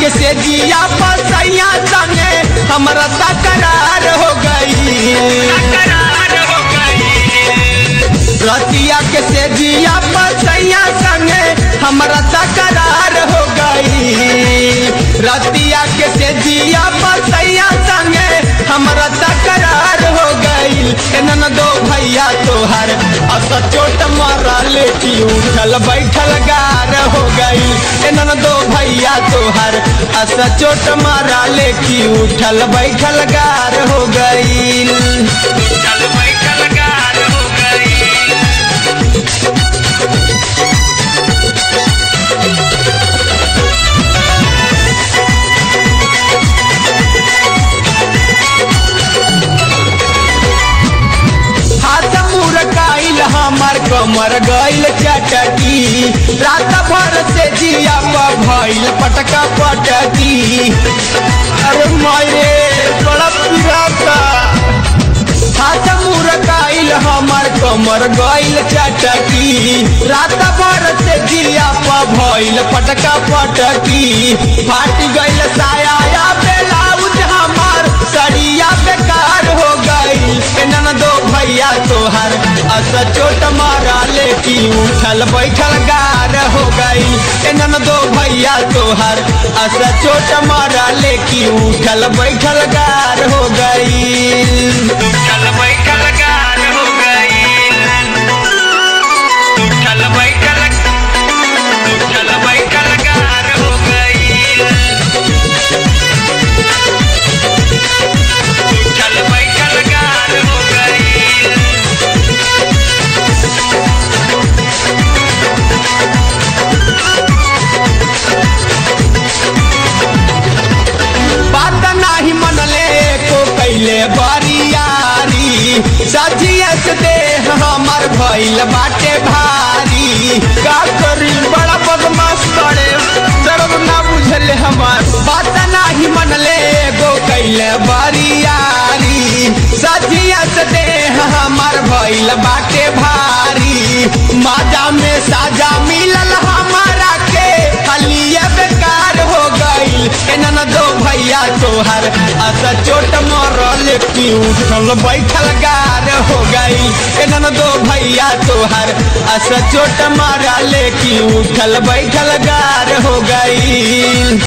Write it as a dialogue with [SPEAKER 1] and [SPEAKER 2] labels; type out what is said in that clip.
[SPEAKER 1] के से जिया पसैया संगे हमरा तकरार हो गई रतिया के से जिया पसैया संगे हमरा तकरार हो गई रतिया के से जिया पसैया संगे हमरा तकरार हो गई एनन दो भैया तोहर अस चोट मारल की उठल बैठल गार हो गई एनन दो भैया तोहर अस चोट मारल की उठल बैठल गार हो गई
[SPEAKER 2] चल बैठल गार हो गई
[SPEAKER 1] हाथ मुरकाइल हमार कमर गइल चटकी रात भर से जिया पर भइल पटका पटकी अरे माये बड़ा पिराता हाथ मुरकाइल हमार कमर गइल चटकी रात भर से जिया पर भइल पटका पटकी फाट गइल साया या ब्लाउज हमार सड़िया बेकार हो गई एनन दो भैया तोहर अस चोट मारा लेकी उठल बैठल गार हो गई एनन दो भैया तोहर अस चोट मारा लेकी उठल बैठल गार हो गई
[SPEAKER 2] चल बैठल गार हो गई चल बैठल चल बैठल गार हो गई चल बैठल गार हो गई
[SPEAKER 1] बात नाही मनले को कैले बरियारी सजिए से देह हमर भइल बाटे भारी का करी बड़ा बदमाश बड़े दर्द ना बुझले हमार बात नाही मनले गो कैले बरियारी सजिए से देह हमर भइल बाटे भारी माजा में साजा मिलल हमारा के हलिया बेकार हो गई एनन दो भैया तोहर अस चोट मरल की उठल बैठल गार हो गई एनन दो भैया तोहर अस चोट मरल की उठल बैठल गार हो गई